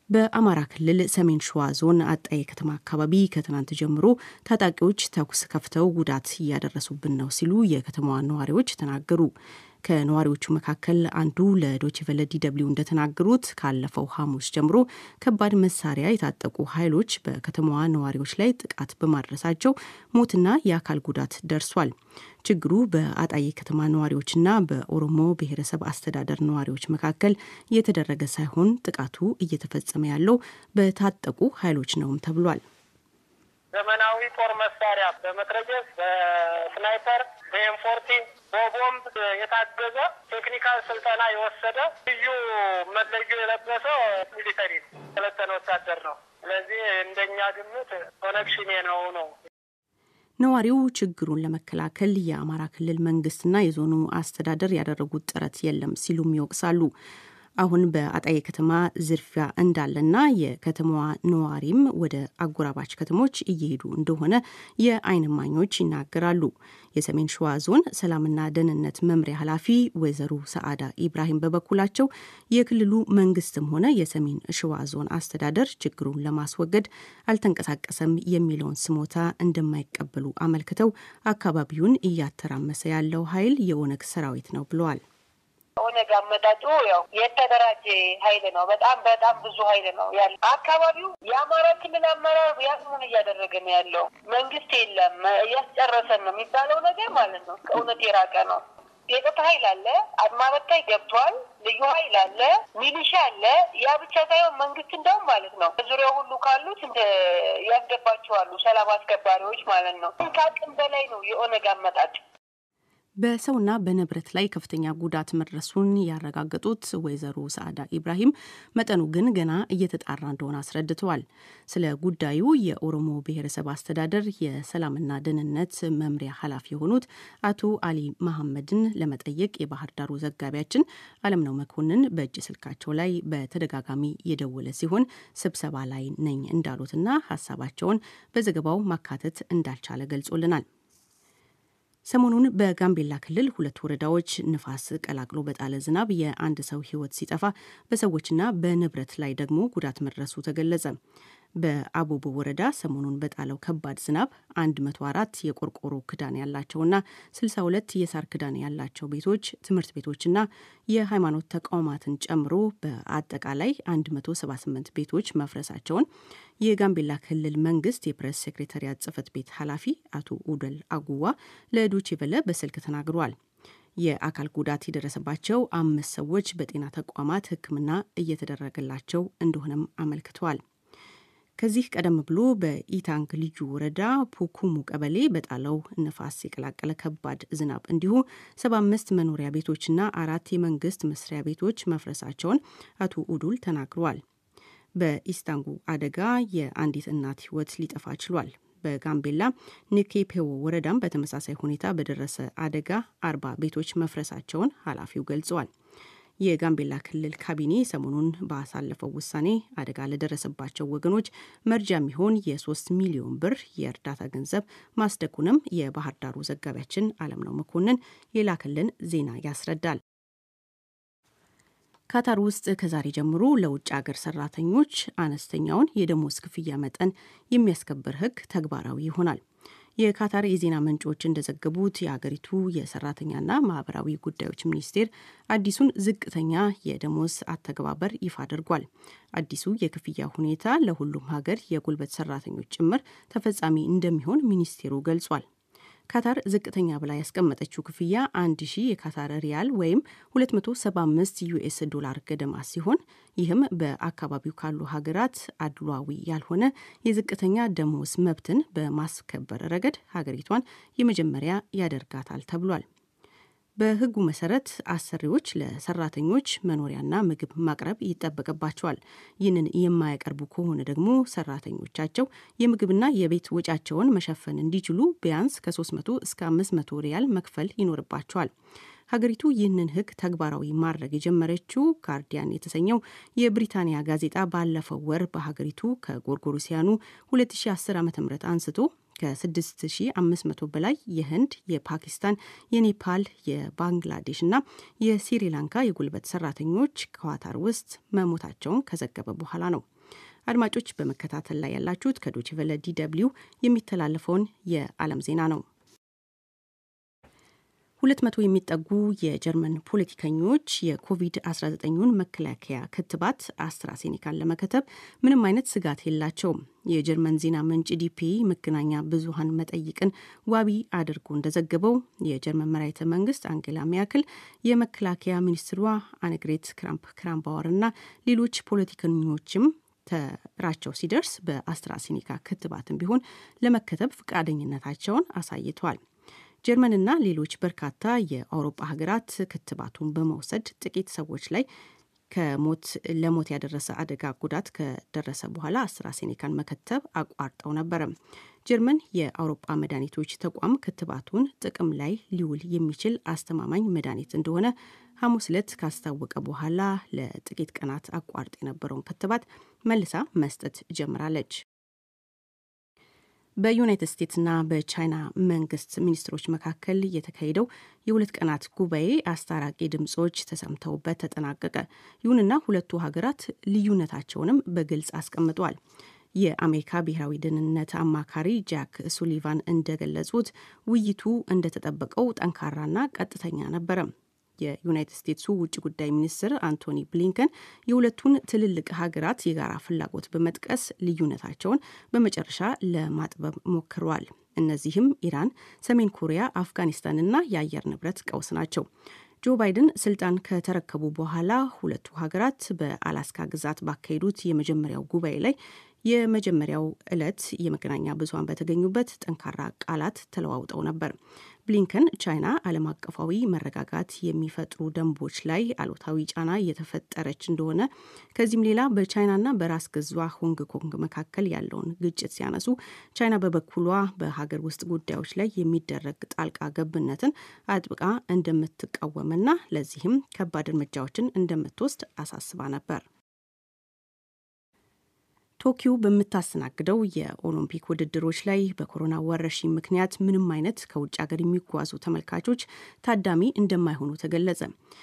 በአማራ ክልል ሰሜን ሸዋ ዞን አጣዬ ከተማ አካባቢ ከትናንት ጀምሮ ታጣቂዎች ተኩስ ከፍተው ጉዳት እያደረሱብን ነው ሲሉ የከተማዋ ነዋሪዎች ተናገሩ። ከነዋሪዎቹ መካከል አንዱ ለዶችቨለ ዲደብሊው እንደተናገሩት ካለፈው ሐሙስ ጀምሮ ከባድ መሳሪያ የታጠቁ ኃይሎች በከተማዋ ነዋሪዎች ላይ ጥቃት በማድረሳቸው ሞትና የአካል ጉዳት ደርሷል። ችግሩ በአጣዬ ከተማ ነዋሪዎችና በኦሮሞ ብሔረሰብ አስተዳደር ነዋሪዎች መካከል እየተደረገ ሳይሆን ጥቃቱ እየተፈጸመ ያለው በታጠቁ ኃይሎች ነውም ተብሏል። ዘመናዊ ጦር መሳሪያ በመትረየስ በስናይፐር በኤምፎርቲ በቦምብ የታገዘ ቴክኒካል ስልጠና የወሰደ ልዩ መለዮ የለበሰ ሚሊተሪ ሰለጠነ ወታደር ነው። ስለዚህ እንደኛ ግምት ኮኔክሽን ነው ነው ነዋሪው ችግሩን ለመከላከል የአማራ ክልል መንግስትና የዞኑ አስተዳደር ያደረጉት ጥረት የለም ሲሉም ይወቅሳሉ። አሁን በአጣዬ ከተማ ዝርፊያ እንዳለና የከተማዋ ነዋሪም ወደ አጎራባች ከተሞች እየሄዱ እንደሆነ የዓይን እማኞች ይናገራሉ። የሰሜን ሸዋ ዞን ሰላምና ደህንነት መምሪያ ኃላፊ ወይዘሮ ሰዓዳ ኢብራሂም በበኩላቸው የክልሉ መንግስትም ሆነ የሰሜን ሸዋ ዞን አስተዳደር ችግሩን ለማስወገድ አልተንቀሳቀሰም የሚለውን ስሞታ እንደማይቀበሉ አመልክተው አካባቢውን እያተራመሰ ያለው ኃይል የኦነግ ሰራዊት ነው ብለዋል። ኦነግ አመጣጡ ያው የተደራጀ ኃይል ነው። በጣም በጣም ብዙ ኃይል ነው ያለ አካባቢው። የአማራ ክልል አመራር ያንን እያደረገ ነው ያለው። መንግስት የለም እያስጨረሰን ነው የሚባለው ነገር ማለት ነው ከእውነት የራቀ ነው። የጸጥታ ኃይል አለ፣ አድማ በታኝ ገብቷል፣ ልዩ ኃይል አለ፣ ሚሊሻ አለ። ያ ብቻ ሳይሆን መንግስት እንደውም ማለት ነው ዙሪያው ሁሉ ካሉት እንደ ያስገባቸዋሉ ሰላም አስከባሪዎች ማለት ነው። ከአቅም በላይ ነው የኦነግ አመጣጥ። በሰውና በንብረት ላይ ከፍተኛ ጉዳት መድረሱን ያረጋገጡት ወይዘሮ ሰዓዳ ኢብራሂም መጠኑ ግን ገና እየተጣራ እንደሆነ አስረድተዋል። ስለ ጉዳዩ የኦሮሞ ብሔረሰብ አስተዳደር የሰላምና ደህንነት መምሪያ ኃላፊ የሆኑት አቶ አሊ መሐመድን ለመጠየቅ የባህር ዳሩ ዘጋቢያችን አለምነው መኮንን በእጅ ስልካቸው ላይ በተደጋጋሚ የደወለ ሲሆን ስብሰባ ላይ ነኝ እንዳሉትና ሀሳባቸውን በዘገባው ማካተት እንዳልቻለ ገልጾልናል። ሰሞኑን በጋምቤላ ክልል ሁለት ወረዳዎች ንፋስ ቀላቅሎ በጣለ ዝናብ የአንድ ሰው ሕይወት ሲጠፋ በሰዎችና በንብረት ላይ ደግሞ ጉዳት መድረሱ ተገለጸ። በአቦቦ ወረዳ ሰሞኑን በጣለው ከባድ ዝናብ 104 የቆርቆሮ ክዳን ያላቸውና 62 የሳር ክዳን ያላቸው ቤቶች፣ ትምህርት ቤቶችና የሃይማኖት ተቋማትን ጨምሮ በአጠቃላይ 178 ቤቶች መፍረሳቸውን የጋምቤላ ክልል መንግስት የፕሬስ ሴክሬታሪያት ጽህፈት ቤት ኃላፊ አቶ ኡደል አጉዋ ለዶቼ ቬለ በስልክ ተናግረዋል። የአካል ጉዳት የደረሰባቸው አምስት ሰዎች በጤና ተቋማት ሕክምና እየተደረገላቸው እንደሆነም አመልክተዋል። ከዚህ ቀደም ብሎ በኢታንግ ልዩ ወረዳ ፑኩሙ ቀበሌ በጣለው ነፋስ የቀላቀለ ከባድ ዝናብ እንዲሁ 75 መኖሪያ ቤቶችና አራት የመንግስት መስሪያ ቤቶች መፍረሳቸውን አቶ ኡዱል ተናግረዋል። በኢስታንጉ አደጋ የአንዲት እናት ህይወት ሊጠፋ ችሏል። በጋምቤላ ኒኬፔዎ ወረዳም በተመሳሳይ ሁኔታ በደረሰ አደጋ አርባ ቤቶች መፍረሳቸውን ኃላፊው ገልጸዋል። የጋምቤላ ክልል ካቢኔ ሰሞኑን ባሳለፈው ውሳኔ አደጋ ለደረሰባቸው ወገኖች መርጃ የሚሆን የሶስት ሚሊዮን ብር የእርዳታ ገንዘብ ማስደጉንም የባህር ዳሩ ዘጋቢያችን አለምነው መኮንን የላከልን ዜና ያስረዳል። ካታር ውስጥ ከዛሬ ጀምሮ ለውጭ ሀገር ሰራተኞች አነስተኛውን የደሞዝ ክፍያ መጠን የሚያስከብር ሕግ ተግባራዊ ይሆናል። የካታር የዜና ምንጮች እንደዘገቡት የአገሪቱ የሰራተኛና ማህበራዊ ጉዳዮች ሚኒስቴር አዲሱን ዝቅተኛ የደሞዝ አተገባበር ይፋ አድርጓል። አዲሱ የክፍያ ሁኔታ ለሁሉም ሀገር የጉልበት ሰራተኞች ጭምር ተፈጻሚ እንደሚሆን ሚኒስቴሩ ገልጿል። ካታር ዝቅተኛ ብላ ያስቀመጠችው ክፍያ 1000 የካታር ሪያል ወይም 275 ዩኤስ ዶላር ገደማ ሲሆን ይህም በአካባቢው ካሉ ሀገራት አድሏዊ ያልሆነ የዝቅተኛ ደሞዝ መብትን በማስከበር ረገድ ሀገሪቷን የመጀመሪያ ያደርጋታል ተብሏል። በሕጉ መሰረት አሰሪዎች ለሰራተኞች መኖሪያና ምግብ ማቅረብ ይጠበቅባቸዋል። ይህንን የማያቀርቡ ከሆነ ደግሞ ሰራተኞቻቸው የምግብና የቤት ወጪያቸውን መሸፈን እንዲችሉ ቢያንስ ከ300 እስከ 500 ሪያል መክፈል ይኖርባቸዋል። ሀገሪቱ ይህንን ሕግ ተግባራዊ ማድረግ የጀመረችው ጋርዲያን የተሰኘው የብሪታንያ ጋዜጣ ባለፈው ወር በሀገሪቱ ከጎርጎሮሲያኑ 2010 ዓ ም አንስቶ ከ6500 በላይ የህንድ፣ የፓኪስታን፣ የኔፓል፣ የባንግላዴሽ እና የስሪላንካ የጉልበት ሰራተኞች ኳታር ውስጥ መሞታቸውን ከዘገበ በኋላ ነው። አድማጮች በመከታተል ላይ ያላችሁት ከዶይቼ ቬለ ዲ ደብልዩ የሚተላለፈውን የዓለም ዜና ነው። ሁለት መቶ የሚጠጉ የጀርመን ፖለቲከኞች የኮቪድ-19ን መከላከያ ክትባት አስትራሴኒካን ለመከተብ ምንም አይነት ስጋት የላቸውም። የጀርመን ዜና ምንጭ ዲፒ መገናኛ ብዙኃን መጠይቅን ዋቢ አድርጎ እንደዘገበው የጀርመን መራሒተ መንግስት አንጌላ ሜርክል የመከላከያ ሚኒስትሯ አነግሬት ክራምፕ ክራምባወር እና ሌሎች ፖለቲከኞችም ተራቸው ሲደርስ በአስትራሴኒካ ክትባትም ቢሆን ለመከተብ ፈቃደኝነታቸውን አሳይተዋል። ጀርመንና ሌሎች በርካታ የአውሮፓ ሀገራት ክትባቱን በመውሰድ ጥቂት ሰዎች ላይ ከሞት ለሞት ያደረሰ አደጋ ጉዳት ከደረሰ በኋላ አስትራሴኔካን መከተብ አቋርጠው ነበረ። ጀርመን የአውሮፓ መድኃኒቶች ተቋም ክትባቱን ጥቅም ላይ ሊውል የሚችል አስተማማኝ መድኃኒት እንደሆነ ሐሙስ ዕለት ካስታወቀ በኋላ ለጥቂት ቀናት አቋርጥ የነበረውን ክትባት መልሳ መስጠት ጀምራለች። በዩናይትድ ስቴትስና በቻይና መንግስት ሚኒስትሮች መካከል የተካሄደው የሁለት ቀናት ጉባኤ አስታራቂ ድምጾች ተሰምተውበት ተጠናቀቀ። ይሁንና ሁለቱ ሀገራት ልዩነታቸውንም በግልጽ አስቀምጠዋል። የአሜሪካ ብሔራዊ ደህንነት አማካሪ ጃክ ሱሊቫን እንደገለጹት ውይይቱ እንደተጠበቀው ጠንካራና ቀጥተኛ ነበረ። የዩናይትድ ስቴትሱ ውጭ ጉዳይ ሚኒስትር አንቶኒ ብሊንከን የሁለቱን ትልልቅ ሀገራት የጋራ ፍላጎት በመጥቀስ ልዩነታቸውን በመጨረሻ ለማጥበብ ሞክረዋል። እነዚህም ኢራን፣ ሰሜን ኮሪያ፣ አፍጋኒስታንና የአየር ንብረት ቀውስ ናቸው። ጆ ባይደን ስልጣን ከተረከቡ በኋላ ሁለቱ ሀገራት በአላስካ ግዛት ባካሄዱት የመጀመሪያው ጉባኤ ላይ የመጀመሪያው ዕለት የመገናኛ ብዙኃን በተገኙበት ጠንካራ ቃላት ተለዋውጠው ነበር። ብሊንከን ቻይና ዓለም አቀፋዊ መረጋጋት የሚፈጥሩ ደንቦች ላይ አሉታዊ ጫና እየተፈጠረች እንደሆነ፣ ከዚህም ሌላ በቻይናና በራስ ገዟ ሆንግ ኮንግ መካከል ያለውን ግጭት ሲያነሱ፣ ቻይና በበኩሏ በሀገር ውስጥ ጉዳዮች ላይ የሚደረግ ጣልቃ ገብነትን አጥብቃ እንደምትቃወምና ለዚህም ከባድ እርምጃዎችን እንደምትወስድ አሳስባ ነበር። ቶኪዮ በምታስተናግደው የኦሎምፒክ ውድድሮች ላይ በኮሮና ወረርሽኝ ምክንያት ምንም አይነት ከውጭ ሀገር የሚጓዙ ተመልካቾች ታዳሚ እንደማይሆኑ ተገለጸ።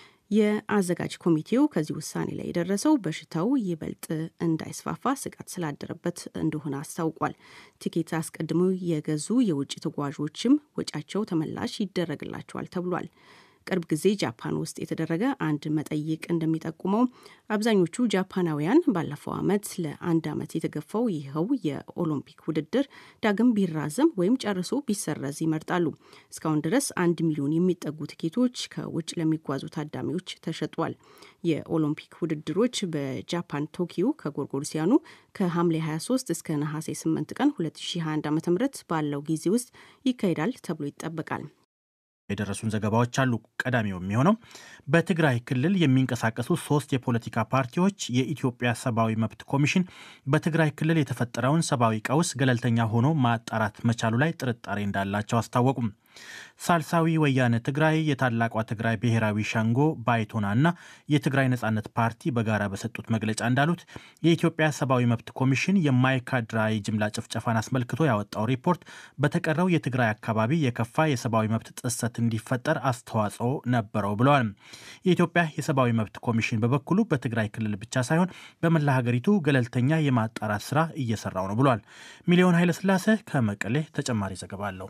የአዘጋጅ ኮሚቴው ከዚህ ውሳኔ ላይ የደረሰው በሽታው ይበልጥ እንዳይስፋፋ ስጋት ስላደረበት እንደሆነ አስታውቋል። ቲኬት አስቀድመው የገዙ የውጭ ተጓዦችም ወጪያቸው ተመላሽ ይደረግላቸዋል ተብሏል። ቅርብ ጊዜ ጃፓን ውስጥ የተደረገ አንድ መጠይቅ እንደሚጠቁመው አብዛኞቹ ጃፓናውያን ባለፈው ዓመት ለአንድ ዓመት የተገፋው ይኸው የኦሎምፒክ ውድድር ዳግም ቢራዘም ወይም ጨርሶ ቢሰረዝ ይመርጣሉ። እስካሁን ድረስ አንድ ሚሊዮን የሚጠጉ ትኬቶች ከውጭ ለሚጓዙ ታዳሚዎች ተሸጧል። የኦሎምፒክ ውድድሮች በጃፓን ቶኪዮ ከጎርጎርሲያኑ ከሐምሌ 23 እስከ ነሐሴ 8 ቀን 2021 ዓ ም ባለው ጊዜ ውስጥ ይካሄዳል ተብሎ ይጠበቃል። የደረሱን ዘገባዎች አሉ። ቀዳሚው የሚሆነው በትግራይ ክልል የሚንቀሳቀሱ ሶስት የፖለቲካ ፓርቲዎች የኢትዮጵያ ሰብአዊ መብት ኮሚሽን በትግራይ ክልል የተፈጠረውን ሰብአዊ ቀውስ ገለልተኛ ሆኖ ማጣራት መቻሉ ላይ ጥርጣሬ እንዳላቸው አስታወቁም። ሳልሳዊ ወያነ ትግራይ፣ የታላቋ ትግራይ ብሔራዊ ሸንጎ ባይቶና እና የትግራይ ነጻነት ፓርቲ በጋራ በሰጡት መግለጫ እንዳሉት የኢትዮጵያ ሰብአዊ መብት ኮሚሽን የማይካድራ የጅምላ ጭፍጨፋን አስመልክቶ ያወጣው ሪፖርት በተቀረው የትግራይ አካባቢ የከፋ የሰብአዊ መብት ጥሰት እንዲፈጠር አስተዋጽኦ ነበረው ብለዋል። የኢትዮጵያ የሰብአዊ መብት ኮሚሽን በበኩሉ በትግራይ ክልል ብቻ ሳይሆን በመላ ሀገሪቱ ገለልተኛ የማጣራት ስራ እየሰራው ነው ብሏል። ሚሊዮን ኃይለስላሴ ከመቀሌ ተጨማሪ ዘገባ አለው።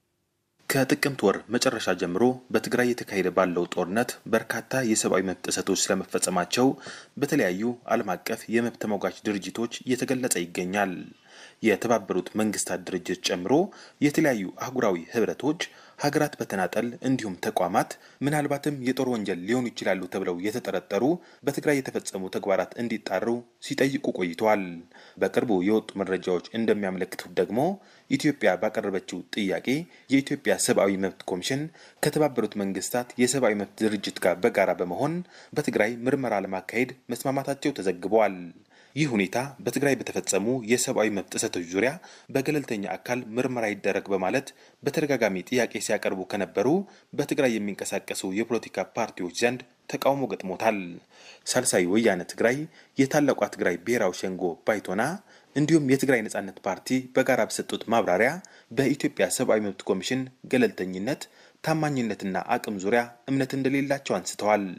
ከጥቅምት ወር መጨረሻ ጀምሮ በትግራይ የተካሄደ ባለው ጦርነት በርካታ የሰብአዊ መብት ጥሰቶች ስለመፈጸማቸው በተለያዩ ዓለም አቀፍ የመብት ተሟጋች ድርጅቶች እየተገለጸ ይገኛል። የተባበሩት መንግስታት ድርጅት ጨምሮ የተለያዩ አህጉራዊ ህብረቶች ሀገራት በተናጠል እንዲሁም ተቋማት ምናልባትም የጦር ወንጀል ሊሆኑ ይችላሉ ተብለው የተጠረጠሩ በትግራይ የተፈጸሙ ተግባራት እንዲጣሩ ሲጠይቁ ቆይተዋል። በቅርቡ የወጡ መረጃዎች እንደሚያመለክቱት ደግሞ ኢትዮጵያ ባቀረበችው ጥያቄ የኢትዮጵያ ሰብአዊ መብት ኮሚሽን ከተባበሩት መንግስታት የሰብአዊ መብት ድርጅት ጋር በጋራ በመሆን በትግራይ ምርመራ ለማካሄድ መስማማታቸው ተዘግበዋል። ይህ ሁኔታ በትግራይ በተፈጸሙ የሰብአዊ መብት ጥሰቶች ዙሪያ በገለልተኛ አካል ምርመራ ይደረግ በማለት በተደጋጋሚ ጥያቄ ሲያቀርቡ ከነበሩ በትግራይ የሚንቀሳቀሱ የፖለቲካ ፓርቲዎች ዘንድ ተቃውሞ ገጥሞታል። ሳልሳይ ወያነ ትግራይ፣ የታላቋ ትግራይ ብሔራዊ ሸንጎ ባይቶና እንዲሁም የትግራይ ነጻነት ፓርቲ በጋራ በሰጡት ማብራሪያ በኢትዮጵያ ሰብአዊ መብት ኮሚሽን ገለልተኝነት፣ ታማኝነትና አቅም ዙሪያ እምነት እንደሌላቸው አንስተዋል።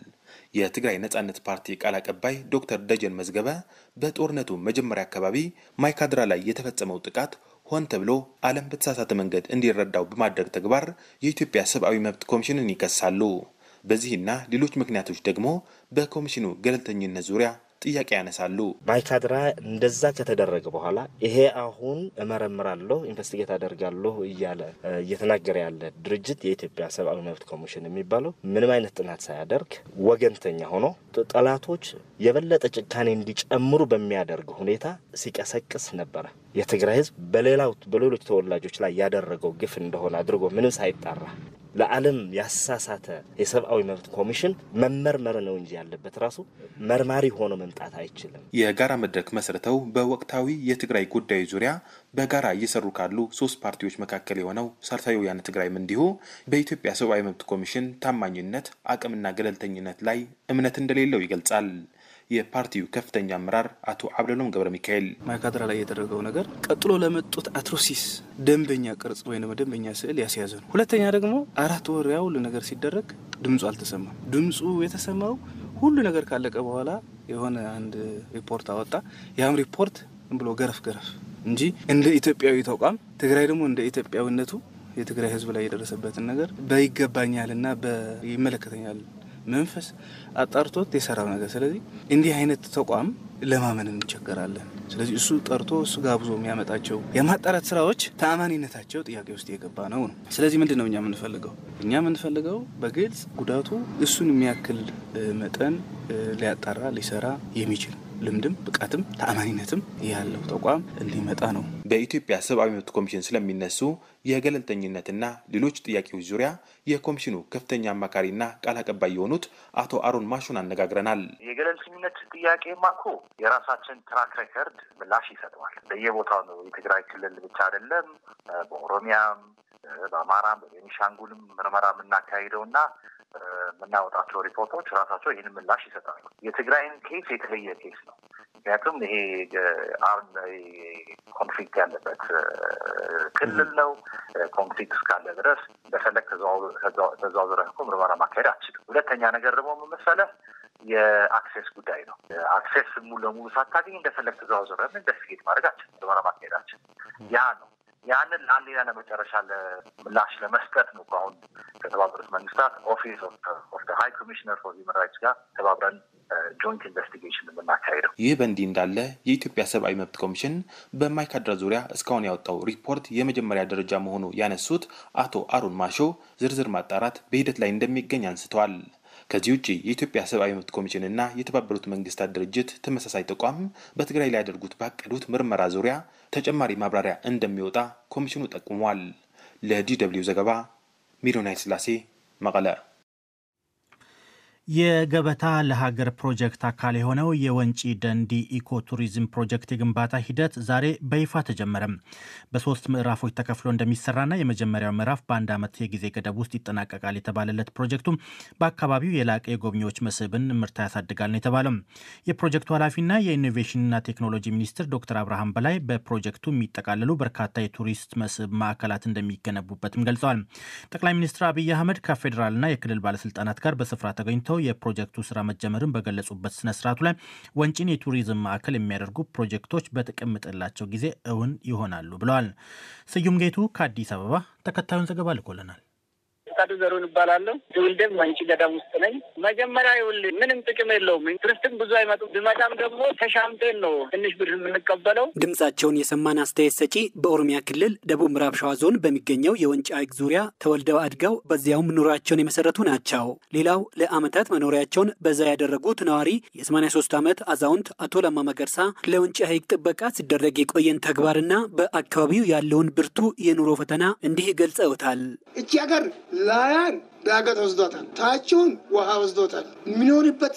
የትግራይ ነጻነት ፓርቲ ቃል አቀባይ ዶክተር ደጀን መዝገበ በጦርነቱ መጀመሪያ አካባቢ ማይካድራ ላይ የተፈጸመው ጥቃት ሆን ተብሎ ዓለም በተሳሳተ መንገድ እንዲረዳው በማድረግ ተግባር የኢትዮጵያ ሰብአዊ መብት ኮሚሽንን ይከሳሉ። በዚህና ሌሎች ምክንያቶች ደግሞ በኮሚሽኑ ገለልተኝነት ዙሪያ ጥያቄ ያነሳሉ። ማይካድራ እንደዛ ከተደረገ በኋላ ይሄ አሁን እመረምራለሁ ኢንቨስቲጌት አደርጋለሁ እያለ እየተናገረ ያለ ድርጅት የኢትዮጵያ ሰብአዊ መብት ኮሚሽን የሚባለው ምንም አይነት ጥናት ሳያደርግ ወገንተኛ ሆኖ ጠላቶች የበለጠ ጭካኔ እንዲጨምሩ በሚያደርግ ሁኔታ ሲቀሰቅስ ነበረ። የትግራይ ሕዝብ በሌላው በሌሎች ተወላጆች ላይ ያደረገው ግፍ እንደሆነ አድርጎ ምንም ሳይጣራ ለዓለም ያሳሳተ የሰብአዊ መብት ኮሚሽን መመርመር ነው እንጂ ያለበት ራሱ መርማሪ ሆኖ መምጣት አይችልም። የጋራ መድረክ መስርተው በወቅታዊ የትግራይ ጉዳዮች ዙሪያ በጋራ እየሰሩ ካሉ ሶስት ፓርቲዎች መካከል የሆነው ሳልሳዊ ወያነ ትግራይም እንዲሁ በኢትዮጵያ ሰብአዊ መብት ኮሚሽን ታማኝነት፣ አቅምና ገለልተኝነት ላይ እምነት እንደሌለው ይገልጻል። የፓርቲው ከፍተኛ አመራር አቶ አብደሎም ገብረ ሚካኤል ማይካድራ ላይ የደረገው ነገር ቀጥሎ ለመጡት አትሮሲስ ደንበኛ ቅርጽ ወይም ደንበኛ ስዕል ያስያዘ ነው። ሁለተኛ ደግሞ አራት ወር ያውል ነገር ሲደረግ ድምፁ አልተሰማም። ድምፁ የተሰማው ሁሉ ነገር ካለቀ በኋላ የሆነ አንድ ሪፖርት አወጣ። ያም ሪፖርት ብሎ ገረፍ ገረፍ እንጂ እንደ ኢትዮጵያዊ ተቋም ትግራይ ደግሞ እንደ ኢትዮጵያዊነቱ የትግራይ ሕዝብ ላይ የደረሰበትን ነገር በይገባኛልና በይመለከተኛል መንፈስ አጣርቶት የሰራው ነገር። ስለዚህ እንዲህ አይነት ተቋም ለማመን እንቸገራለን። ስለዚህ እሱ ጠርቶ እሱ ጋብዞ የሚያመጣቸው የማጣራት ስራዎች ተአማኒነታቸው ጥያቄ ውስጥ የገባ ነው ነው። ስለዚህ ምንድን ነው እኛ የምንፈልገው? እኛ የምንፈልገው በግልጽ ጉዳቱ እሱን የሚያክል መጠን ሊያጣራ ሊሰራ የሚችል ልምድም ብቃትም ተአማኒነትም ያለው ተቋም እንዲመጣ ነው። በኢትዮጵያ ሰብአዊ መብት ኮሚሽን ስለሚነሱ የገለልተኝነትና ሌሎች ጥያቄዎች ዙሪያ የኮሚሽኑ ከፍተኛ አማካሪና ቃል አቀባይ የሆኑት አቶ አሮን ማሹን አነጋግረናል። የገለልተኝነት ጥያቄማ እኮ የራሳችን ትራክ ሬከርድ ምላሽ ይሰጠዋል። በየቦታው ነው። የትግራይ ክልል ብቻ አይደለም፣ በኦሮሚያም፣ በአማራም፣ በቤኒሻንጉልም ምርመራ የምናካሂደው እና የምናወጣቸው ሪፖርቶች ራሳቸው ይህን ምላሽ ይሰጣሉ። የትግራይን ኬስ የተለየ ኬስ ነው። ምክንያቱም ይሄ አሁን ኮንፍሊክት ያለበት ክልል ነው። ኮንፍሊክት እስካለ ድረስ እንደፈለግ ተዘዋውረህ እኮ ምርመራ ማካሄድ አትችልም። ሁለተኛ ነገር ደግሞ ምን መሰለህ የአክሴስ ጉዳይ ነው። አክሴስ ሙሉ ለሙሉ ሳታገኝ እንደፈለግ ተዘዋውረህ ኢንቨስቲጌት ማድረግ አትችልም፣ ምርመራ ማካሄድ አትችልም። ያ ነው ያንን ለአንዴና ለመጨረሻ ምላሽ ለመስጠት ነው። አሁን ከተባበሩት መንግስታት ኦፊስ ኦፍ ሀይ ኮሚሽነር ፎር ሂውማን ራይትስ ጋር ተባብረን ጆይንት ኢንቨስቲጌሽን የምናካሄደው። ይህ በእንዲህ እንዳለ የኢትዮጵያ ሰብአዊ መብት ኮሚሽን በማይካድራ ዙሪያ እስካሁን ያወጣው ሪፖርት የመጀመሪያ ደረጃ መሆኑ ያነሱት አቶ አሩን ማሾ ዝርዝር ማጣራት በሂደት ላይ እንደሚገኝ አንስተዋል። ከዚህ ውጭ የኢትዮጵያ ሰብአዊ መብት ኮሚሽንና የተባበሩት መንግስታት ድርጅት ተመሳሳይ ተቋም በትግራይ ላይ ያደርጉት ባቀዱት ምርመራ ዙሪያ ተጨማሪ ማብራሪያ እንደሚወጣ ኮሚሽኑ ጠቁሟል። ለዲ ደብልዩ ዘገባ ሚሊዮን ኃይለሥላሴ መቀለ። የገበታ ለሀገር ፕሮጀክት አካል የሆነው የወንጪ ደንዲ ኢኮ ቱሪዝም ፕሮጀክት የግንባታ ሂደት ዛሬ በይፋ ተጀመረም። በሶስት ምዕራፎች ተከፍሎ እንደሚሰራና የመጀመሪያው ምዕራፍ በአንድ ዓመት የጊዜ ገደብ ውስጥ ይጠናቀቃል የተባለለት ፕሮጀክቱም በአካባቢው የላቀ የጎብኚዎች መስህብን ምርታ ያሳድጋል ነው የተባለው። የፕሮጀክቱ ኃላፊና የኢኖቬሽንና ቴክኖሎጂ ሚኒስትር ዶክተር አብርሃም በላይ በፕሮጀክቱ የሚጠቃለሉ በርካታ የቱሪስት መስህብ ማዕከላት እንደሚገነቡበትም ገልጸዋል። ጠቅላይ ሚኒስትር አብይ አህመድ ከፌዴራልና የክልል ባለስልጣናት ጋር በስፍራ ተገኝተው የፕሮጀክቱ ስራ መጀመርን በገለጹበት ስነ ስርዓቱ ላይ ወንጪን የቱሪዝም ማዕከል የሚያደርጉ ፕሮጀክቶች በተቀመጠላቸው ጊዜ እውን ይሆናሉ ብለዋል። ስዩም ጌቱ ከአዲስ አበባ ተከታዩን ዘገባ ልኮልናል። ፈቃዱ ዘሩን እባላለሁ። ትውልዴም ወንጪ ገዳም ውስጥ ነኝ። መጀመሪያ ይውል ምንም ጥቅም የለውም። ቱሪስትም ብዙ አይመጡም። ብመጣም ደግሞ ተሻምቴን ነው ትንሽ ብር የምንቀበለው። ድምጻቸውን የሰማን አስተያየት ሰጪ በኦሮሚያ ክልል ደቡብ ምዕራብ ሸዋ ዞን በሚገኘው የወንጪ ሐይቅ ዙሪያ ተወልደው አድገው በዚያውም ኑሯቸውን የመሰረቱ ናቸው። ሌላው ለዓመታት መኖሪያቸውን በዛ ያደረጉት ነዋሪ የ83 ዓመት አዛውንት አቶ ለማ መገርሳ ለወንጪ ሐይቅ ጥበቃ ሲደረግ የቆየን ተግባርና በአካባቢው ያለውን ብርቱ የኑሮ ፈተና እንዲህ ገልጸውታል። እቺ ሀገር ላያን ዳገት ወስዶታል፣ ታችውን ውሃ ወስዶታል። የሚኖርበት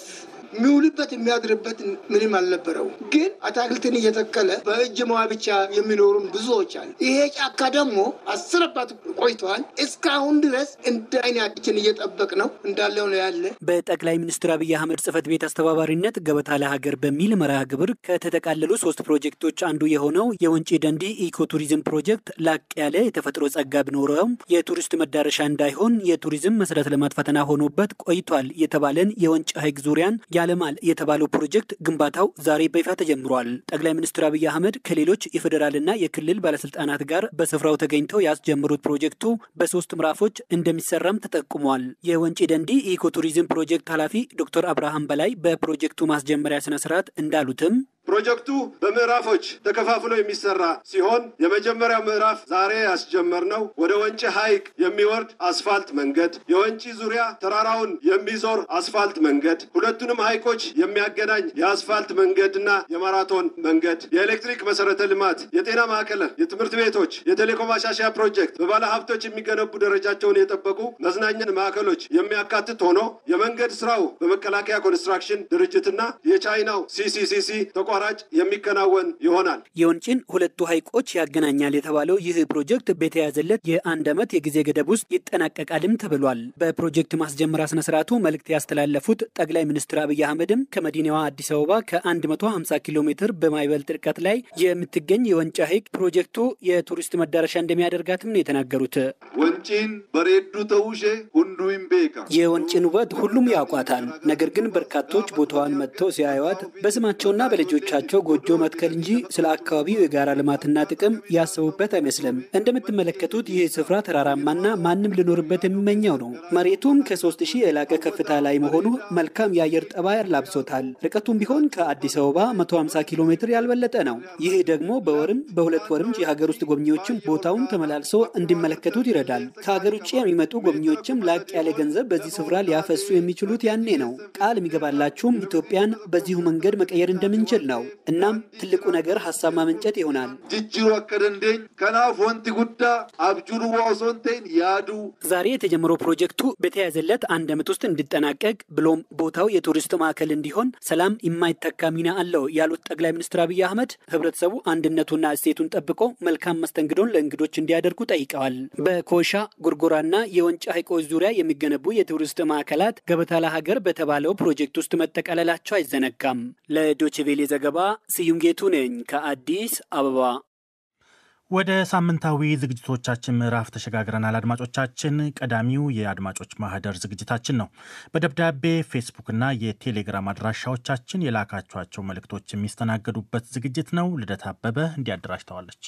የሚውልበት የሚያድርበት ምንም አልነበረው። ግን አታክልትን እየተከለ በእጅ መዋ ብቻ የሚኖሩም ብዙዎች አሉ። ይሄ ጫካ ደግሞ አስር አባት ቆይተዋል። እስካሁን ድረስ እንደ አይናችን እየጠበቅ ነው እንዳለው ነው ያለ። በጠቅላይ ሚኒስትር አብይ አህመድ ጽህፈት ቤት አስተባባሪነት ገበታ ለሀገር በሚል መርሃ ግብር ከተጠቃለሉ ሶስት ፕሮጀክቶች አንዱ የሆነው የወንጪ ደንዲ ኢኮቱሪዝም ፕሮጀክት ላቅ ያለ የተፈጥሮ ጸጋ ቢኖረውም የቱሪስት መዳረሻ እንዳይሆን የቱሪዝም መሰረተ ልማት ፈተና ሆኖበት ቆይቷል የተባለን የወንጭ ሐይቅ ዙሪያን ያለማል የተባለው ፕሮጀክት ግንባታው ዛሬ በይፋ ተጀምሯል። ጠቅላይ ሚኒስትር አብይ አህመድ ከሌሎች የፌዴራልና የክልል ባለስልጣናት ጋር በስፍራው ተገኝተው ያስጀምሩት ፕሮጀክቱ በሶስት ምዕራፎች እንደሚሰራም ተጠቁሟል። የወንጪ ደንዲ ኢኮቱሪዝም ፕሮጀክት ኃላፊ ዶክተር አብርሃም በላይ በፕሮጀክቱ ማስጀመሪያ ስነስርዓት እንዳሉትም ፕሮጀክቱ በምዕራፎች ተከፋፍሎ የሚሰራ ሲሆን የመጀመሪያው ምዕራፍ ዛሬ ያስጀመርነው ወደ ወንጪ ሐይቅ የሚወርድ አስፋልት መንገድ፣ የወንጪ ዙሪያ ተራራውን የሚዞር አስፋልት መንገድ፣ ሁለቱንም ሐይቆች የሚያገናኝ የአስፋልት መንገድና የማራቶን መንገድ፣ የኤሌክትሪክ መሰረተ ልማት፣ የጤና ማዕከላት፣ የትምህርት ቤቶች፣ የቴሌኮም ማሻሻያ ፕሮጀክት፣ በባለ ሀብቶች የሚገነቡ ደረጃቸውን የጠበቁ መዝናኛን ማዕከሎች የሚያካትት ሆኖ የመንገድ ስራው በመከላከያ ኮንስትራክሽን ድርጅትና የቻይናው ሲሲሲሲ ተቋራጭ የሚከናወን ይሆናል። የወንጪን ሁለቱ ሐይቆች ያገናኛል የተባለው ይህ ፕሮጀክት በተያዘለት የአንድ ዓመት የጊዜ ገደብ ውስጥ ይጠናቀቃልም ተብሏል። በፕሮጀክት ማስጀመሪያ ስነስርዓቱ መልእክት ያስተላለፉት ጠቅላይ ሚኒስትር አብይ አህመድም ከመዲናዋ አዲስ አበባ ከ150 ኪሎ ሜትር በማይበልጥ ርቀት ላይ የምትገኝ የወንጪ ሐይቅ ፕሮጀክቱ የቱሪስት መዳረሻ እንደሚያደርጋትም ነው የተናገሩት። ወንጪን በሬዱ ተውሼ ሁንዱ ቤካ የወንጪን ውበት ሁሉም ያውቋታል። ነገር ግን በርካቶች ቦታዋን መጥተው ሲያዩዋት በስማቸውና በልጆቻቸው ጎጆ መትከል እንጂ ስለ አካባቢው የጋራ ልማትና ጥቅም ያሰቡበት አይመስልም። እንደምትመለከቱት ይህ ስፍራ ተራራማና ማንም ሊኖርበት የሚመኘው ነው። መሬቱም ከሶስት ሺህ የላቀ ከፍታ ላይ መሆኑ መልካም የአየር ጠባይ አላብሶታል። ርቀቱም ቢሆን ከአዲስ አበባ 150 ኪሎ ሜትር ያልበለጠ ነው። ይህ ደግሞ በወርም በሁለት ወርም የሀገር ውስጥ ጎብኚዎችም ቦታውን ተመላልሶ እንዲመለከቱት ይረዳል። ከሀገር ውጭ የሚመጡ ጎብኚዎችም ላቅ ያለ ገንዘብ በዚህ ስፍራ ሊያፈሱ የሚችሉት ያኔ ነው። ቃል የሚገባላችሁም ኢትዮጵያን በዚሁ መንገድ መቀየር እንደምንችል ነው። እናም ትልቁ ነገር ሀሳብ ማመንጨት ይሆናል። ጅጅሩ አከደንዴኝ ከናፍ ወንቲ ጉዳ አብጁሩ ዋሶንቴን ያዱ ዛሬ የተጀመረው ፕሮጀክቱ በተያዘለት አንድ ዓመት ውስጥ እንዲጠናቀቅ ብሎም ቦታው የቱሪስት ማዕከል እንዲሆን ሰላም የማይተካ ሚና አለው ያሉት ጠቅላይ ሚኒስትር አብይ አህመድ ህብረተሰቡ አንድነቱና እሴቱን ጠብቆ መልካም መስተንግዶን ለእንግዶች እንዲያደርጉ ጠይቀዋል። በኮሻ ጎርጎራና የወንጪ ሐይቆች ዙሪያ የሚገነቡ የቱሪስት ማዕከላት ገበታ ለሀገር በተባለው ፕሮጀክት ውስጥ መጠቃለላቸው አይዘነጋም። ለዶችቬሌ ዘገባ ስዩም ጌቱ ነኝ ከአዲስ አበባ። ወደ ሳምንታዊ ዝግጅቶቻችን ምዕራፍ ተሸጋግረናል። አድማጮቻችን፣ ቀዳሚው የአድማጮች ማህደር ዝግጅታችን ነው። በደብዳቤ ፌስቡክና የቴሌግራም አድራሻዎቻችን የላካችኋቸው መልእክቶች የሚስተናገዱበት ዝግጅት ነው። ልደት አበበ እንዲያደራጅተዋለች።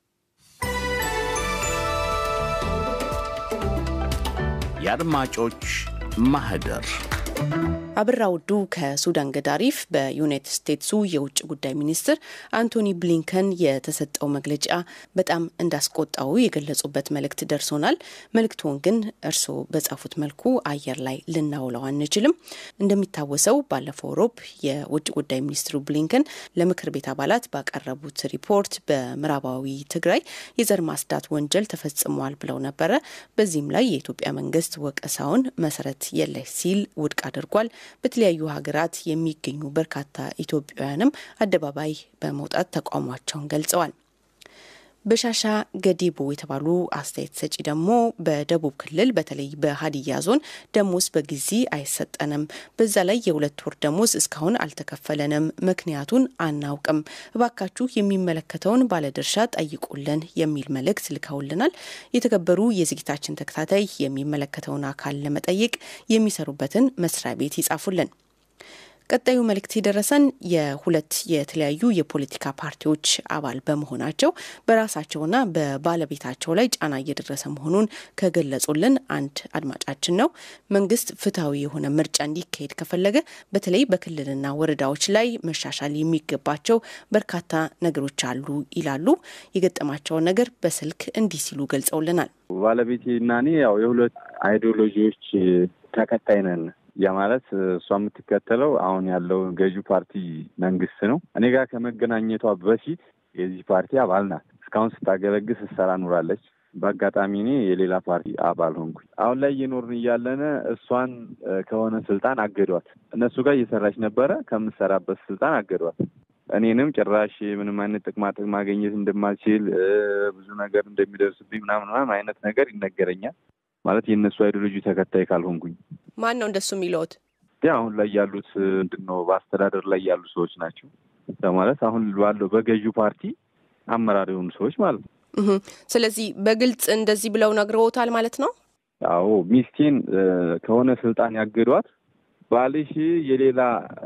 የአድማጮች ማህደር አብራ ውዱ ከሱዳን ገዳሪፍ በዩናይትድ ስቴትሱ የውጭ ጉዳይ ሚኒስትር አንቶኒ ብሊንከን የተሰጠው መግለጫ በጣም እንዳስቆጣው የገለጹበት መልእክት ደርሶናል። መልእክቱን ግን እርስዎ በጻፉት መልኩ አየር ላይ ልናውለው አንችልም። እንደሚታወሰው ባለፈው ሮብ የውጭ ጉዳይ ሚኒስትሩ ብሊንከን ለምክር ቤት አባላት ባቀረቡት ሪፖርት በምዕራባዊ ትግራይ የዘር ማጽዳት ወንጀል ተፈጽሟል ብለው ነበረ። በዚህም ላይ የኢትዮጵያ መንግስት ወቀሳውን መሰረት የለሽ ሲል ውድቅ አድርጓል። በተለያዩ ሀገራት የሚገኙ በርካታ ኢትዮጵያውያንም አደባባይ በመውጣት ተቃውሟቸውን ገልጸዋል። በሻሻ ገዲቦ የተባሉ አስተያየት ሰጪ ደግሞ በደቡብ ክልል በተለይ በሀዲያ ዞን ደሞዝ በጊዜ አይሰጠንም፣ በዛ ላይ የሁለት ወር ደሞዝ እስካሁን አልተከፈለንም፣ ምክንያቱን አናውቅም፣ እባካችሁ የሚመለከተውን ባለድርሻ ጠይቁልን የሚል መልእክት ልከውልናል። የተከበሩ የዝግጅታችን ተከታታይ የሚመለከተውን አካል ለመጠየቅ የሚሰሩበትን መስሪያ ቤት ይጻፉልን። ቀጣዩ መልእክት የደረሰን የሁለት የተለያዩ የፖለቲካ ፓርቲዎች አባል በመሆናቸው በራሳቸውና በባለቤታቸው ላይ ጫና እየደረሰ መሆኑን ከገለጹልን አንድ አድማጫችን ነው። መንግስት ፍትሐዊ የሆነ ምርጫ እንዲካሄድ ከፈለገ በተለይ በክልልና ወረዳዎች ላይ መሻሻል የሚገባቸው በርካታ ነገሮች አሉ ይላሉ። የገጠማቸውን ነገር በስልክ እንዲህ ሲሉ ገልጸውልናል። ባለቤቴ እና እኔ ያው የሁለት አይዲዮሎጂዎች ተከታይ ነን። ያ ማለት እሷ የምትከተለው አሁን ያለው ገዢው ፓርቲ መንግስት ነው። እኔ ጋር ከመገናኘቷ በፊት የዚህ ፓርቲ አባል ናት። እስካሁን ስታገለግል ስትሰራ ኑራለች። በአጋጣሚ እኔ የሌላ ፓርቲ አባል ሆንኩኝ። አሁን ላይ እየኖርን እያለነ እሷን ከሆነ ስልጣን አገዷት። እነሱ ጋር እየሰራች ነበረ። ከምሰራበት ስልጣን አገዷት። እኔንም ጭራሽ ምንም አይነት ጥቅማ ጥቅም ማግኘት እንደማልችል ብዙ ነገር እንደሚደርስብኝ ምናምን ምናምን አይነት ነገር ይነገረኛል። ማለት የእነሱ አይዲዮሎጂ ተከታይ ካልሆንኩኝ ማን ነው እንደሱ የሚለውት? ያ አሁን ላይ ያሉት ምንድን ነው በአስተዳደር ላይ ያሉ ሰዎች ናቸው። ማለት አሁን ባለው በገዢው ፓርቲ አመራር የሆኑ ሰዎች ማለት ነው። ስለዚህ በግልጽ እንደዚህ ብለው ነግረውታል ማለት ነው። አዎ ሚስቴን ከሆነ ስልጣን ያገዷት ባልሽ የሌላ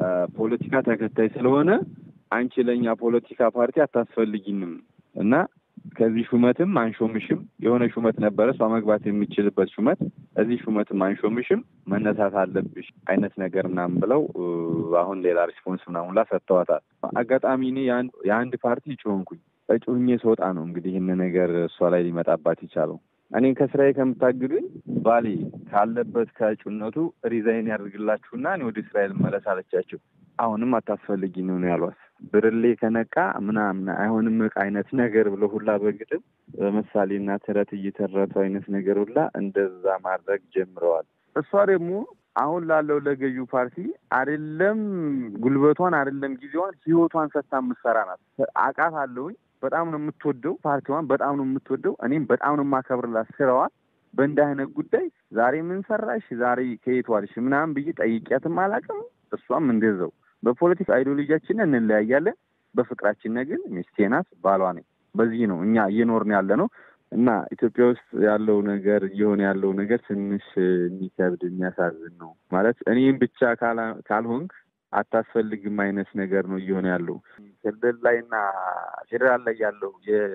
ፖለቲካ ተከታይ ስለሆነ አንቺ ለእኛ ፖለቲካ ፓርቲ አታስፈልጊንም እና ከዚህ ሹመትም አንሾምሽም። የሆነ ሹመት ነበረ እሷ መግባት የሚችልበት ሹመት፣ እዚህ ሹመትም አንሾምሽም፣ መነሳት አለብሽ አይነት ነገር ምናምን ብለው አሁን ሌላ ሪስፖንስ ምናምን ላ ሰጥተዋታል። አጋጣሚ እኔ የአንድ ፓርቲ እጩ ሆንኩኝ። እጩ ሆኜ ስወጣ ነው እንግዲህ ይህን ነገር እሷ ላይ ሊመጣባት ይቻለው። እኔን ከስራዬ ከምታግዱኝ ባሌ ካለበት ከእጩነቱ ሪዛይን ያደርግላችሁና እኔ ወደ እስራኤል መለስ አለቻቸው። አሁንም አታስፈልጊ ነው ያሏት። ብርሌ ከነቃ ምናምን አይሆንም እቃ አይነት ነገር ብሎ ሁላ በግጥም በምሳሌና ተረት እየተረቱ አይነት ነገር ሁላ እንደዛ ማድረግ ጀምረዋል። እሷ ደግሞ አሁን ላለው ለገዢው ፓርቲ አይደለም ጉልበቷን አይደለም ጊዜዋን ህይወቷን ሰጥታ የምትሰራ ናት። አቃት አለውኝ በጣም ነው የምትወደው ፓርቲዋን በጣም ነው የምትወደው። እኔም በጣም ነው የማከብርላት ስራዋን። በእንዲህ አይነት ጉዳይ ዛሬ ምን ሰራሽ፣ ዛሬ ከየት ዋልሽ ምናምን ብዬ ጠይቂያትም አላውቅም። እሷም እንደዛው በፖለቲካ አይዲዮሎጂያችን እንለያያለን፣ በፍቅራችን ግን ሚስቴ ናት፣ ባሏ ነኝ። በዚህ ነው እኛ እየኖርን ያለ ነው እና ኢትዮጵያ ውስጥ ያለው ነገር እየሆነ ያለው ነገር ትንሽ የሚከብድ የሚያሳዝን ነው። ማለት እኔም ብቻ ካልሆንክ አታስፈልግም አይነት ነገር ነው እየሆነ ያለው። ክልል ላይና ፌዴራል ላይ ያለው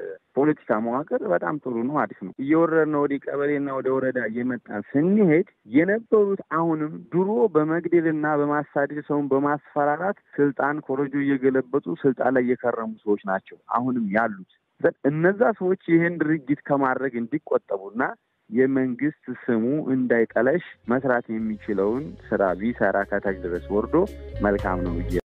የፖለቲካ መዋቅር በጣም ጥሩ ነው፣ አሪፍ ነው። እየወረድን ወደ ቀበሌና ወደ ወረዳ እየመጣን ስንሄድ የነበሩት አሁንም ድሮ በመግደልና በማሳደድ ሰውን በማስፈራራት ስልጣን ኮረጆ እየገለበጡ ስልጣን ላይ የከረሙ ሰዎች ናቸው አሁንም ያሉት። እነዛ ሰዎች ይህን ድርጊት ከማድረግ እንዲቆጠቡና የመንግስት ስሙ እንዳይጠለሽ መስራት የሚችለውን ስራ ቢሰራ ከታች ድረስ ወርዶ መልካም ነው ብዬ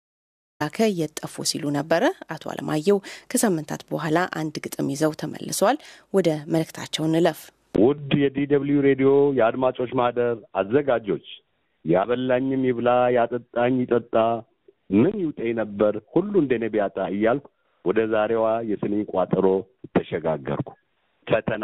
ላከ የጠፉ ሲሉ ነበረ አቶ አለማየሁ። ከሳምንታት በኋላ አንድ ግጥም ይዘው ተመልሰዋል። ወደ መልእክታቸው እንለፍ። ውድ የዲደብልዩ ሬዲዮ የአድማጮች ማህደር አዘጋጆች ያበላኝም ይብላ ያጠጣኝ ይጠጣ ምን ይውጠኝ ነበር ሁሉ እንደኔ ቢያጣ እያልኩ ወደ ዛሬዋ የስንኝ ቋጠሮ ተሸጋገርኩ። ፈተና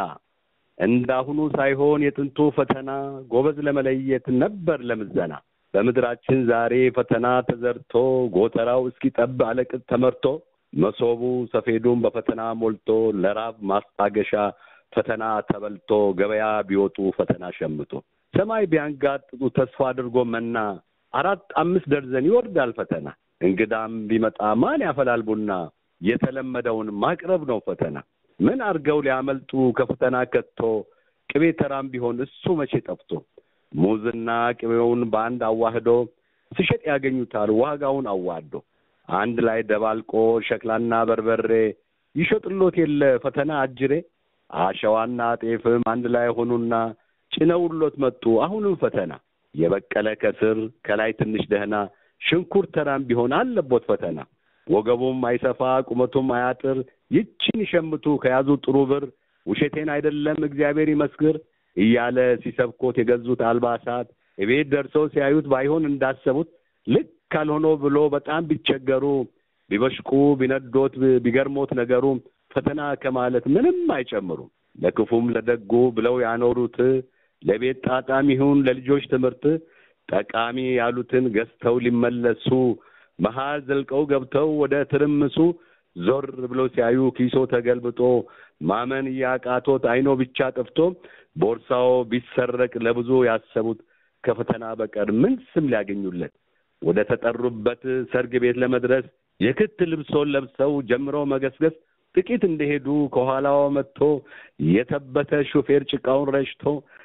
እንዳሁኑ ሳይሆን የጥንቱ ፈተና ጎበዝ ለመለየት ነበር ለምዘና። በምድራችን ዛሬ ፈተና ተዘርቶ ጎተራው እስኪጠብ አለቅጥ ተመርቶ መሶቡ ሰፌዱን በፈተና ሞልቶ ለራብ ማስታገሻ ፈተና ተበልቶ ገበያ ቢወጡ ፈተና ሸምቶ ሰማይ ቢያንጋጥጡ ተስፋ አድርጎ መና አራት አምስት ደርዘን ይወርዳል ፈተና። እንግዳም ቢመጣ ማን ያፈላል ቡና የተለመደውን ማቅረብ ነው ፈተና። ምን አድርገው ሊያመልጡ ከፈተና ከቶ ቅቤ ተራም ቢሆን እሱ መቼ ጠፍቶ ሙዝና ቅቤውን በአንድ አዋህዶ ሲሸጥ ያገኙታል ዋጋውን አዋዶ አንድ ላይ ደባልቆ ሸክላና በርበሬ ይሸጥሎት የለ ፈተና አጅሬ አሸዋና ጤፍም አንድ ላይ ሆኑና ጭነውሎት መጡ አሁንም ፈተና የበቀለ ከስር ከላይ ትንሽ ደህና ሽንኩርት ተራም ቢሆን አለቦት ፈተና ወገቡም አይሰፋ ቁመቱም አያጥር ይችን ይሸምቱ ከያዙ ጥሩ ብር ውሸቴን አይደለም እግዚአብሔር ይመስክር እያለ ሲሰብኮት የገዙት አልባሳት እቤት ደርሰው ሲያዩት ባይሆን እንዳሰቡት ልክ ካልሆኖ ብሎ በጣም ቢቸገሩ ቢበሽቁ ቢነዶት ቢገርሞት ነገሩ ፈተና ከማለት ምንም አይጨምሩም። ለክፉም ለደጉ ብለው ያኖሩት ለቤት ጣጣም ይሁን ለልጆች ትምህርት ጠቃሚ ያሉትን ገዝተው ሊመለሱ መሀል ዘልቀው ገብተው ወደ ትርምሱ ዞር ብለው ሲያዩ ኪሶ ተገልብጦ ማመን እያቃቶት አይኖ ብቻ ጠፍቶ ቦርሳው ቢሰረቅ ለብዙ ያሰቡት ከፈተና በቀር ምን ስም ሊያገኙለት ወደ ተጠሩበት ሰርግ ቤት ለመድረስ የክት ልብሶን ለብሰው ጀምረው መገስገስ ጥቂት እንደሄዱ ከኋላው መጥቶ የተበተ ሹፌር ጭቃውን ረጭቶ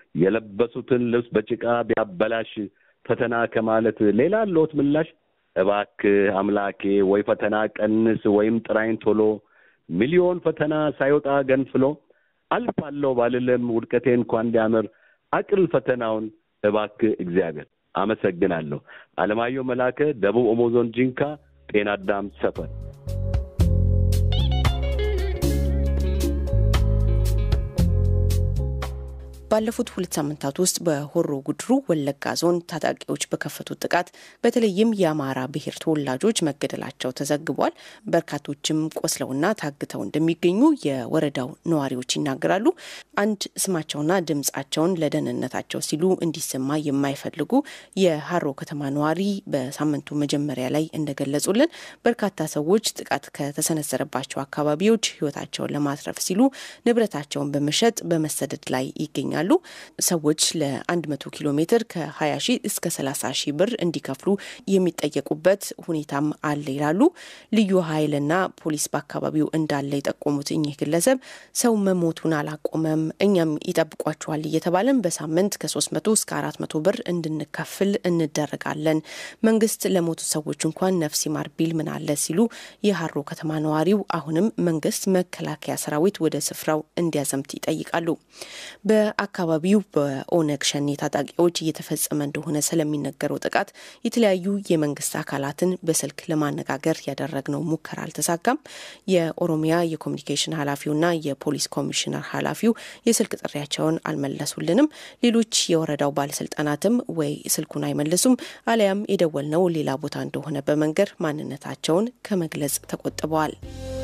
የለበሱትን ልብስ በጭቃ ቢያበላሽ ፈተና ከማለት ሌላ አለዎት ምላሽ? እባክህ አምላኬ ወይ ፈተና ቀንስ ወይም ጥራይን ቶሎ ሚሊዮን ፈተና ሳይወጣ ገንፍሎ አልፋለሁ ባልልም ውድቀቴ እንኳን እንዲያምር አቅል ፈተናውን እባክህ እግዚአብሔር። አመሰግናለሁ። አለማየሁ መላከ፣ ደቡብ ኦሞ ዞን ጂንካ ጤና አዳም ሰፈር። ባለፉት ሁለት ሳምንታት ውስጥ በሆሮ ጉድሩ ወለጋ ዞን ታጣቂዎች በከፈቱት ጥቃት በተለይም የአማራ ብሔር ተወላጆች መገደላቸው ተዘግቧል። በርካቶችም ቆስለውና ታግተው እንደሚገኙ የወረዳው ነዋሪዎች ይናገራሉ። አንድ ስማቸውና ድምጻቸውን ለደህንነታቸው ሲሉ እንዲሰማ የማይፈልጉ የሀሮ ከተማ ነዋሪ በሳምንቱ መጀመሪያ ላይ እንደገለጹልን በርካታ ሰዎች ጥቃት ከተሰነዘረባቸው አካባቢዎች ሕይወታቸውን ለማትረፍ ሲሉ ንብረታቸውን በመሸጥ በመሰደድ ላይ ይገኛሉ። ሰዎች ለ100 ኪሎ ሜትር ከ20 ሺህ እስከ 30 ሺህ ብር እንዲከፍሉ የሚጠየቁበት ሁኔታም አለ ይላሉ። ልዩ ኃይልና ፖሊስ በአካባቢው እንዳለ የጠቆሙት እኚህ ግለሰብ ሰው መሞቱን አላቆመም፣ እኛም ይጠብቋቸዋል እየተባለን በሳምንት ከ300 እስከ 400 ብር እንድንከፍል እንደረጋለን። መንግስት ለሞቱ ሰዎች እንኳን ነፍስ ይማር ቢል ምን አለ ሲሉ የሀሮ ከተማ ነዋሪው አሁንም መንግስት መከላከያ ሰራዊት ወደ ስፍራው እንዲያዘምት ይጠይቃሉ። በአካባቢው በኦነግ ሸኔ ታጣቂዎች እየተፈጸመ እንደሆነ ስለሚነገረው ጥቃት የተለያዩ የመንግስት አካላትን በስልክ ለማነጋገር ያደረግነው ሙከራ አልተሳካም። የኦሮሚያ የኮሚኒኬሽን ኃላፊውና የፖሊስ ኮሚሽነር ኃላፊው የስልክ ጥሪያቸውን አልመለሱልንም። ሌሎች የወረዳው ባለስልጣናትም ወይ ስልኩን አይመልሱም አሊያም የደወልነው ሌላ ቦታ እንደሆነ በመንገር ማንነታቸውን ከመግለጽ ተቆጥበዋል።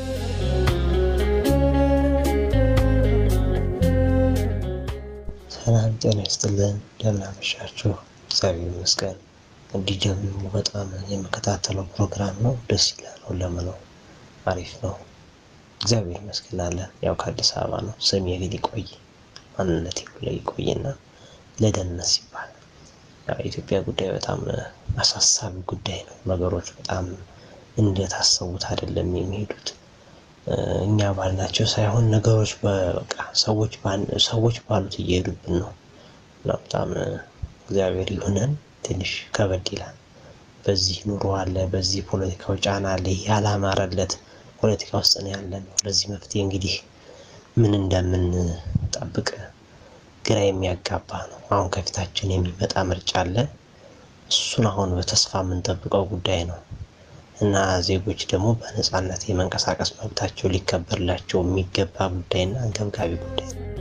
ሰላም ጤና ይስጥልን። እንደምን አመሻችሁ? እግዚአብሔር ይመስገን። እንዲህ ደግሞ በጣም የምከታተለው ፕሮግራም ነው። ደስ ይላል። ሁለመናው አሪፍ ነው። እግዚአብሔር ይመስገናለን። ያው ከአዲስ አበባ ነው። ስሜ ግን ይቆይ ማንነት ላይ ይቆይና ለደህንነት ሲባል የኢትዮጵያ ጉዳይ በጣም አሳሳቢ ጉዳይ ነው። ነገሮች በጣም እንደታሰቡት አይደለም የሚሄዱት እኛ ባልናቸው ሳይሆን ነገሮች በቃ ሰዎች ሰዎች ባሉት እየሄዱብን ነው እና በጣም እግዚአብሔር ይሁነን። ትንሽ ከበድ ይላል። በዚህ ኑሮ አለ፣ በዚህ ፖለቲካው ጫና አለ። ያላማረለት ፖለቲካ ውስጥ ነው ያለን። ለዚህ መፍትሄ እንግዲህ ምን እንደምንጠብቅ ግራ የሚያጋባ ነው። አሁን ከፊታችን የሚመጣ ምርጫ አለ። እሱን አሁን በተስፋ የምንጠብቀው ጉዳይ ነው እና ዜጎች ደግሞ በነፃነት የመንቀሳቀስ መብታቸው ሊከበርላቸው የሚገባ ጉዳይና አንገብጋቢ ጉዳይ ነው።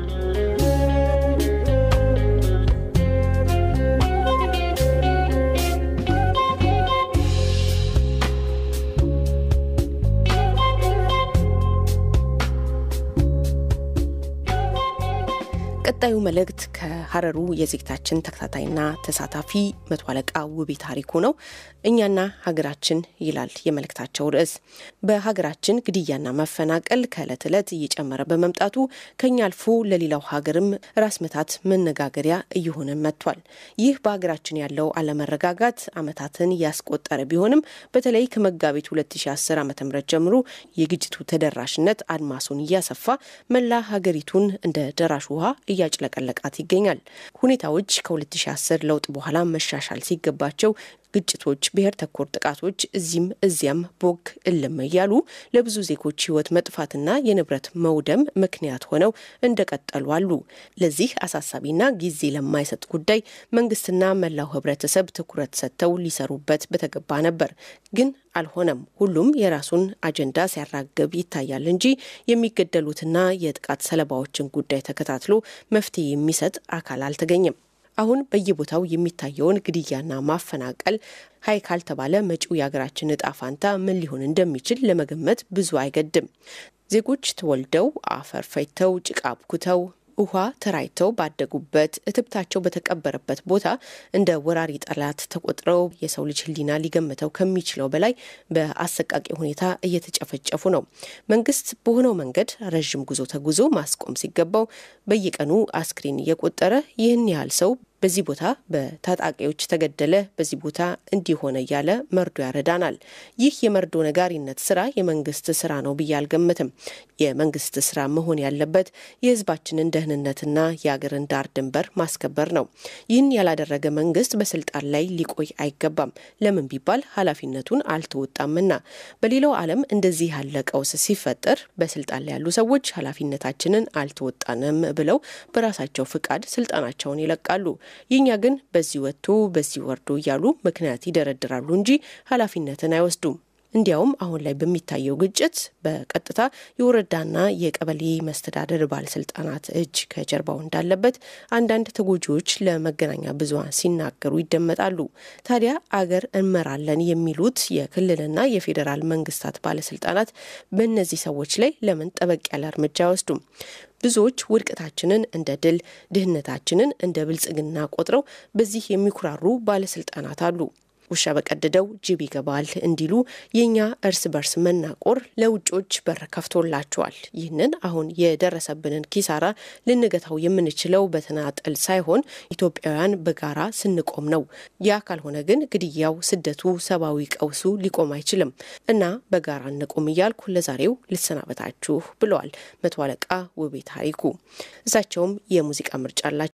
ቀጣዩ መልእክት ከሀረሩ የዜግታችን ተከታታይና ተሳታፊ መቶ አለቃ ውቤ ታሪኩ ነው። እኛና ሀገራችን ይላል የመልእክታቸው ርዕስ። በሀገራችን ግድያና መፈናቀል ከዕለት ዕለት እየጨመረ በመምጣቱ ከኛ አልፎ ለሌላው ሀገርም ራስ ምታት መነጋገሪያ እየሆነ መጥቷል። ይህ በሀገራችን ያለው አለመረጋጋት ዓመታትን ያስቆጠረ ቢሆንም በተለይ ከመጋቢት 2010 ዓ ም ጀምሮ የግጭቱ ተደራሽነት አድማሱን እያሰፋ መላ ሀገሪቱን እንደ ደራሽ ውሃ እያጭለቀለቃት ይገኛል። ሁኔታዎች ከ2010 ለውጥ በኋላ መሻሻል ሲገባቸው ግጭቶች፣ ብሔር ተኮር ጥቃቶች እዚህም እዚያም ቦግ እልም እያሉ ለብዙ ዜጎች ሕይወት መጥፋትና የንብረት መውደም ምክንያት ሆነው እንደቀጠሉ አሉ። ለዚህ አሳሳቢና ጊዜ ለማይሰጥ ጉዳይ መንግስትና መላው ሕብረተሰብ ትኩረት ሰጥተው ሊሰሩበት በተገባ ነበር። ግን አልሆነም። ሁሉም የራሱን አጀንዳ ሲያራግብ ይታያል እንጂ የሚገደሉትና የጥቃት ሰለባዎችን ጉዳይ ተከታትሎ መፍትሄ የሚሰጥ አካል አልተገኘም። አሁን በየቦታው የሚታየውን ግድያና ማፈናቀል ሀይ ካልተባለ መጪው የሀገራችን እጣ ፋንታ ምን ሊሆን እንደሚችል ለመገመት ብዙ አይገድም። ዜጎች ተወልደው አፈር ፈይተው ጭቃ አብኩተው ውሃ ተራይተው ባደጉበት እትብታቸው በተቀበረበት ቦታ እንደ ወራሪ ጠላት ተቆጥረው የሰው ልጅ ሕሊና ሊገምተው ከሚችለው በላይ በአሰቃቂ ሁኔታ እየተጨፈጨፉ ነው። መንግስት በሆነው መንገድ ረዥም ጉዞ ተጉዞ ማስቆም ሲገባው በየቀኑ አስክሬን እየቆጠረ ይህን ያህል ሰው በዚህ ቦታ በታጣቂዎች ተገደለ፣ በዚህ ቦታ እንዲሆነ እያለ መርዶ ያረዳናል። ይህ የመርዶ ነጋሪነት ስራ የመንግስት ስራ ነው ብዬ አልገምትም። የመንግስት ስራ መሆን ያለበት የህዝባችንን ደህንነትና የአገርን ዳር ድንበር ማስከበር ነው። ይህን ያላደረገ መንግስት በስልጣን ላይ ሊቆይ አይገባም። ለምን ቢባል ኃላፊነቱን አልተወጣምና። በሌላው ዓለም እንደዚህ ያለ ቀውስ ሲፈጠር በስልጣን ላይ ያሉ ሰዎች ኃላፊነታችንን አልተወጣንም ብለው በራሳቸው ፍቃድ ስልጣናቸውን ይለቃሉ። የኛ ግን በዚህ ወጥቶ በዚህ ወርዶ እያሉ ምክንያት ይደረድራሉ እንጂ ኃላፊነትን አይወስዱም። እንዲያውም አሁን ላይ በሚታየው ግጭት በቀጥታ የወረዳና የቀበሌ መስተዳደር ባለስልጣናት እጅ ከጀርባው እንዳለበት አንዳንድ ተጎጂዎች ለመገናኛ ብዙኃን ሲናገሩ ይደመጣሉ። ታዲያ አገር እንመራለን የሚሉት የክልልና የፌዴራል መንግስታት ባለስልጣናት በእነዚህ ሰዎች ላይ ለምን ጠበቅ ያለ እርምጃ አይወስዱም? ብዙዎች ውድቀታችንን እንደ ድል፣ ድህነታችንን እንደ ብልጽግና ቆጥረው በዚህ የሚኩራሩ ባለስልጣናት አሉ። ውሻ በቀደደው ጅብ ይገባል እንዲሉ የእኛ እርስ በርስ መናቆር ለውጮች በር ከፍቶላቸዋል። ይህንን አሁን የደረሰብንን ኪሳራ ልንገታው የምንችለው በተናጠል ሳይሆን ኢትዮጵያውያን በጋራ ስንቆም ነው። ያ ካልሆነ ግን ግድያው፣ ስደቱ፣ ሰብአዊ ቀውሱ ሊቆም አይችልም እና በጋራ እንቆም እያልኩ ለዛሬው ልሰናበታችሁ ብለዋል መቶ አለቃ ውቤ ታሪኩ። እሳቸውም የሙዚቃ ምርጫ አላቸው።